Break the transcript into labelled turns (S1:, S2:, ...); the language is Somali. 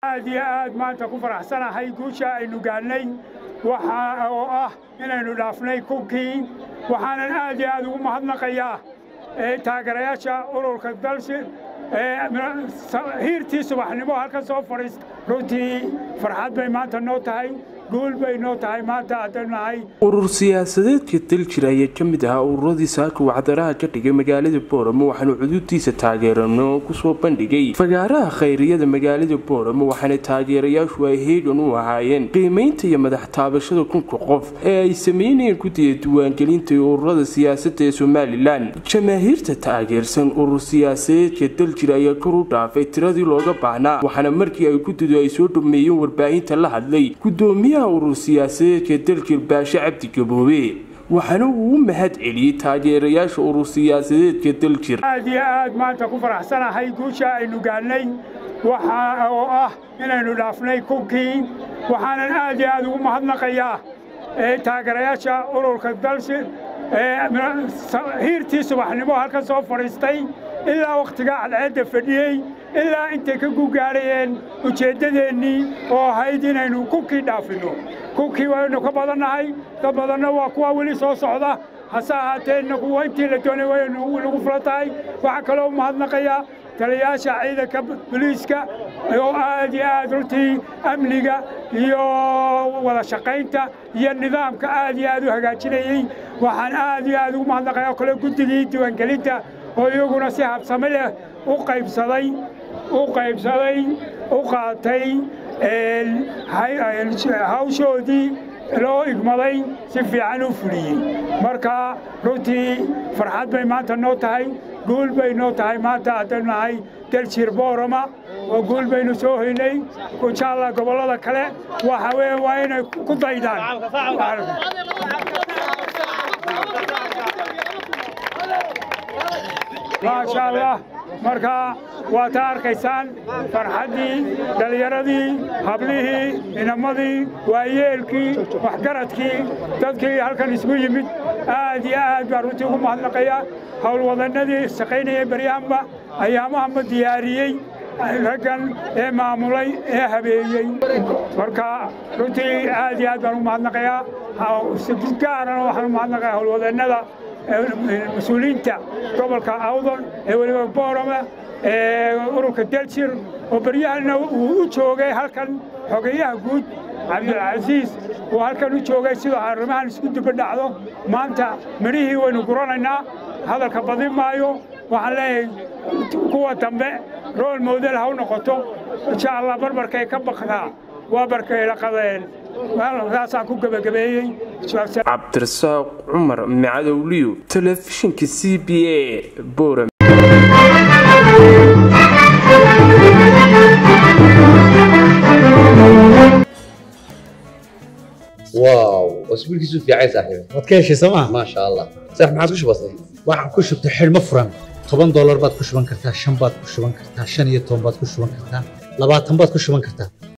S1: aad iyo aad maanta ku faraxsanahay guusha aynu gaadhnay waxa oo ah inaynu dhaafnay kunkii waxaanan aad iyo aad ugu mahadnaqayaa taageerayaasha ururka dalsi hiirtii subaxnimo halka soo fadhiista runtii farxad bay maanta noo tahay guul bay noo tahay maanta haddaynu nahay
S2: urur siyaasadeedka daljir ayaa ka mid ahaa ururadii saaka wacdaraha ka dhigay magaalada booramo waxaana cuduudtiisa taageerano kusoo bandhigay fagaaraha khayriyada magaalada booramo waxaana taageerayaashu ay heegan u ahaayeen qiimaynta iyo madax taabashada kunka qof ee ay sameynayeen guddiga diiwaangelinta ee ururada siyaasadda ee somalilan jamaahiirta taageersan urur siyaasadeedka daljir ayaa kor u dhaafay tiradii looga baahnaa waxaana markii ay guddidu ay soo dhameeyeen warbaahinta la hadlay gudoomiyaha urur siyaasadeedka daljir baashe cabdi gaboobe waxaana uu u mahad celiyey taageerayaasha urur siyaasadeedka daljir
S1: aad iyo aad maanta ku faraxsanahay guusha aynu gaadhnay waxa oo ah inaynu dhaafnay kunkii waxaanan aad iyo aad ugu mahadnaqayaa taageerayaasha ururka dalsi hiirtii subaxnimo halka soo fadhiistay ilaa wakhtigaa cadceedda fadhiyey ilaa intay ka gugaadhayeen ujeeddadeennii oo ahayd inaynu kunkii dhaafinno kunkii waynu ka badannahay ka badanna waa kuwa weli soo socda hase ahaatee innagu intii la doonay waynu nagu fula tahay waxaa kaloo mahadnaqayaa taliyayaasha ciidanka boliiska oo aad iyo aad runtii amniga iyo wada shaqaynta iyo nidaamka aad iyo aad u hagaajinayey waxaan aad iyo aad ugu mahadnaqayaa kale guddigii diiwaangelinta oo iyaguna si habsame leh u qaybsaday u qaybsaday u qaatay hawshoodii loo igmaday si fiican u fuliyey marka runtii farxad bay maanta noo tahay guul bay noo tahay maanta haddaynu nahay daljir boorama oo guul baynu soo hoynay inshaalla gobollada kale waxa weye waa inay ku daydaan maasha allah marka waa taa arkaysaan farxaddii dhallinyaradii hablihii inamadii waayeelkii waxgaradkii dadkii halkan isugu yimid aad iyo aad baa runtii ugu mahadnaqaya howlwadannadii shaqaynaya beryahanba ayaamahama diyaariyey raggan ee maamulay ee habeeyey marka runtii aad iyo aad baan ugu mahadnaqayaa gaarana waxaan u mahadnaqayaa howlwadannada mas-uuliyiinta gobolka awdon ee weliba boorama ee ururka daljir oo beryahana uu u joogay halkan xogeyaha guud cabdilcasiis uu halkan u joogay sidoo arrimahan isku duba dhacdo maanta midhihii waynu guranaynaa hadalka badin maayo waxaan leeyahay kuwa dambe rool moodel ha u noqoto insha allah barbarkay ka bakdaa waa barkayla qadeen saasaan ku gebagabeeyey
S2: cabdirasaaq cumar macadowliyo telefishinka c b a boram
S3: واو اسبوع كيسو في عايز صاحبي
S4: waad ka heshay sooma
S3: ما شاء الله صح ما عادش بسيط
S4: waxaan ku shubtay xidhmo furan toban doolar baad ku shuban kartaa shan baad ku shuban kartaa shan iyo toban baad ku shuban kartaa labaatan baad ku shuban kartaa